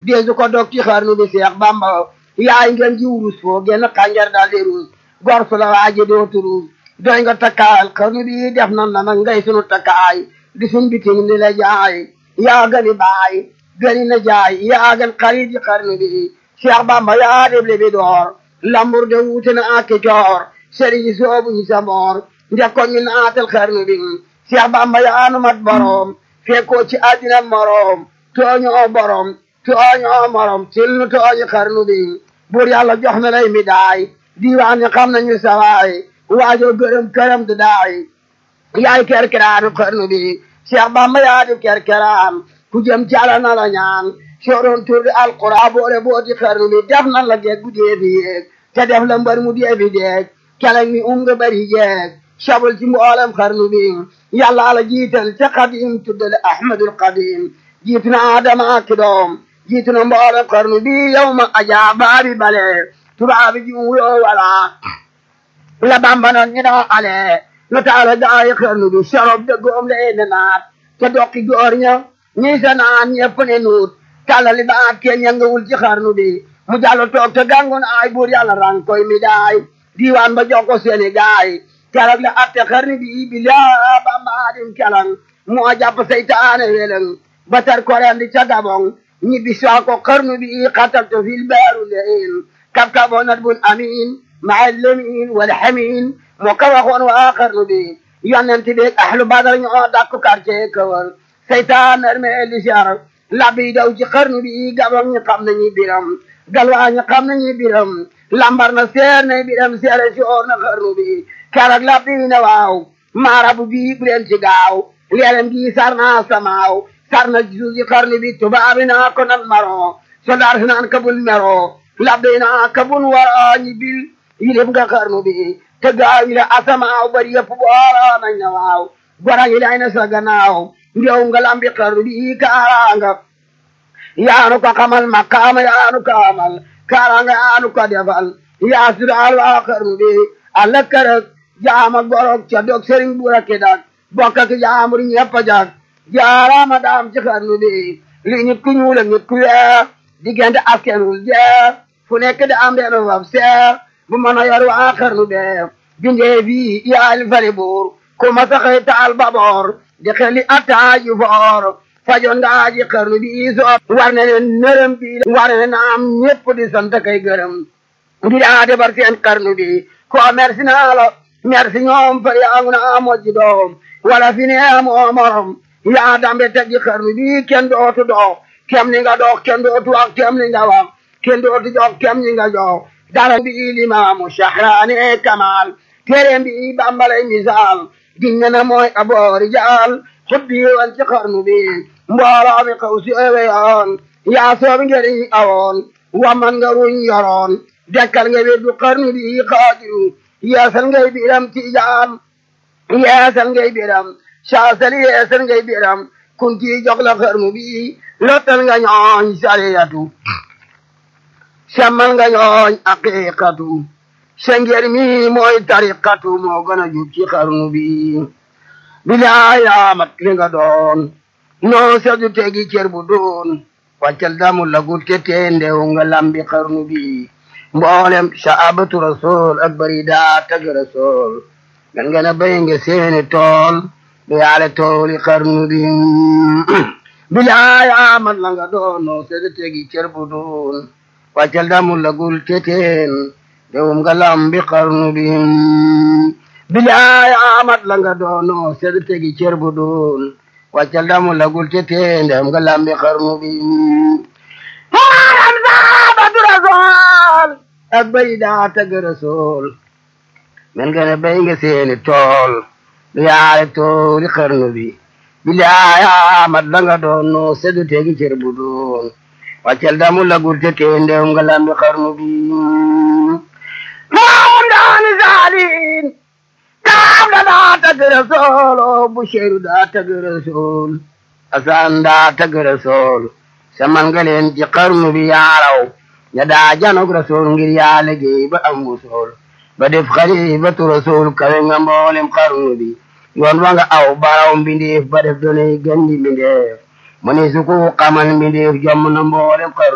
deesu ko dog ci xarnu bi Seex Bamba yaay ngeen ji wurus foo genn xànjar daal di ruus gor su la waaji dootu ruus doy nga takkaayal xarnu bi def nan la nag ngay sunu takkaay di sun bitim ni la jaay yaa gëni baay gëni na jaay yaa gën xarit yi xarnu bi Seex Bamba yaa def li bi door lambur de wuute na ak coor sëriñ yi soobu ñu sa moor ndek ko ñu naatal xarnu bi Seex Bamba yaa nu mat borom fekkoo ci àddina morom tooñoo borom tooñoo morom til nu tooñi xarnu bi buur yàlla jox na lay mi daay diiwaan ñi xam nañu sawaay waajoo gërëm këram du daay yaay kerkeraanu xarnu bi Seex Bamba yaa di kerkeraan ku jëm ci Yàlla na la ñaan sooroon tur di alqura boole booti xarnu bi def nan la geeg bu dee fi yéeg te def la mbër mu dee fi deeg keleng mi um nga bari jeeg sabul ci mboolem xarnu bi yàlla la jiital ca xadim tuddale ahmadul xadim jiitu na adama ak doom jiitu na mboolem xarnu bi yow ma ajaa baabi bale tubaabi ji wuyoo wala la bamba noon ñu noo ale nu taala gaayi xarnu bi sorob de goom le ne naat te dokki góor ña ñi sa naan ñepp ne nuut tàllali baat ke ñangawul ci xarnu bi mu jàllo toog te gàngoon ay buur yàlla rang koy mi daay diiwaan ba jox ko seeni gaay keroog la atte xarnu bi bi laa bamba adim kelang moo jàpp seytaane weleng ba tar korendi ca gabong ñibbi soo ko xarnu bi xataltu fil baaru lein kab kaboo nat bun amin maa lemin wal xamin moo ko waxoon waa xarnu bi yonent bi ahlu badar ñoo dakku quartier kawal seytaan arme li sar labbi daw ci xarnu bi gabong ñi xam nañu biram galwaa ñi xam nañu biram lambar na seer na biram seere si oor na xarnu bi keroog labbi ne waaw maarabu bi bu leen ci gaaw leerem gi sar naa samaaw sar na suuf ci xarnu bi tubaabi naa ko nan maro soldaar si naan kabul mero labbi naa kabul wara ñi bil yilib nga xarnu bi te gaaw yi la asamaaw bari yëpp boora nañ na waaw gora yi lay na sa gannaaw ndew nga lambi xarnu bi kaaraanga yaanu ko xamal makaama yaanu ko amal kaaraanga yaanu ko defal yaa sudaal waa xarnu bi alla kërëg jaama gorog ca dog sëriñ buura ki dak bokk ak jaamur ñëpp a jag jaaraama daam ci xarnu bi li nit ku ñuul ak nit ku weex diggante askenul jeex fu nekk da am benn fab seex bu mën a yor waa xarnu be bindee bi yaali fari buur ku ma saxee taal baboor di xeli attaaju foor fajoon nga aji xarnu bi soo war ne ne nërëm bi war ne na am ñëpp di sant kay gërëm di daa defar seen xarnu bi ko merci naa la merci ñoom fa yaangu na mojji doom wala fi ne amoo morom yaa dambe teggi xarnu bi kenn dootu dox kem ni nga dox kenn dootu wax kem ni nga wax kenn dootu jox kem ni nga jox dara bi limaamu shahraani kamal téeréem bi bambalay misaal dinga na mooy aboori jaal xubbi wan ci xarnu bi mbooloo mi xaw si ewe yoon yaa soobi ngeriñ awoon waman nga ruñ yoroon dekkal nga weddu xarnu bi xaadiru yeesal ngay biram tijaan yeesal ngay biram saasal yeesal ngay biram kunti jox la xarnu bi lottal nga ñooñ sariyatu semmal nga ñooñ aqiqatu sengeer mi mooy tariqatu moo gën a jub ci xarnu bi bilaay amat li nga doon noo sedu tegi cer bu doon wàccal damu lagut ke tendew nga lambi xarnu bi mboolem saabatu rasul ak bari daa tag rasul gan gana bay nga seeni tool du yaale tooli xarnu bi bilaay amat la nga doon noo sedu tegi cer bu doon wàccal damu lagul ke teen dewum nga lambi xarnu bi bilaay amat la nga doono sed tegi cer bu doon wàccal damu lagul te tendem nga lambi xarnu bi haram saabatu rasool ak bay daa tag rasool men gane bay nga seeni tool du yaale tooli xarnu bi bilaay amat la nga doono sed tegi cer bu doon wàccal damu lagul te tendem nga lambi xarnu bi maam daani saalin kaam da daa tagg rasool o busheeru daa tagg rasool asaan daa tagg rasool saman nga leen ci xarnu bi yaaraw ña daa janog rasool ngir yaa liggéey ba am wusool ba def xalifatu rasool kawe nga mboolem xarnu bi yoon wa nga aw baraw mbindeef ba def donay gandi mbindeef mu ne su ko xamal mbindeef jomm na mboolem xarnu